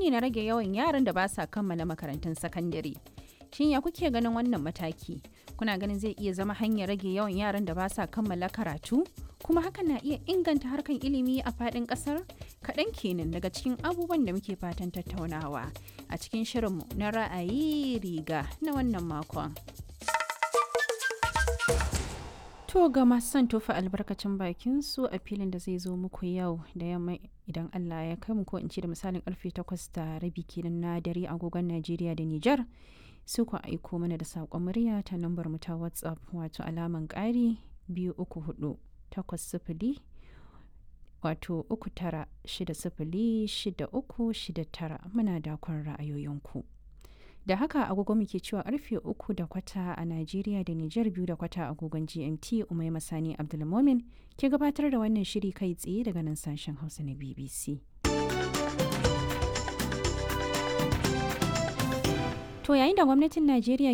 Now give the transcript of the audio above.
ne na rage yawan yaran da ba sa kammala makarantun sakandare. Shin ya kuke ganin wannan mataki? Kuna ganin zai iya zama hanyar rage yawan yaran da ba sa kammala karatu? Kuma hakan na iya inganta harkan ilimi a faɗin ƙasar? Kaɗan kenan daga cikin abubuwan da muke fatan tattaunawa a cikin shirinmu na ra'ayi riga na wannan makon. To ga masu son tofa albarkacin bakin su a filin da zai zo muku yau da yamma idan Allah ya kai mu ko in ce da misalin karfe takwas da rabi kenan na dare agogon Najeriya da Nijar. Su ku aiko mana da saƙon murya ta lambar mu ta WhatsApp wato alaman ƙari biyu uku hudu takwas sifili wato uku tara shida sifili shida uku shida tara muna dakon ra'ayoyinku. da haka agogo muke cewa karfe uku da kwata a Najeriya da Nijar biyu da kwata agogon GMT Umai Masani Abdulmomin ke gabatar da wannan shiri kai tsaye daga nan sashen Hausa na BBC. To yayin da gwamnatin Najeriya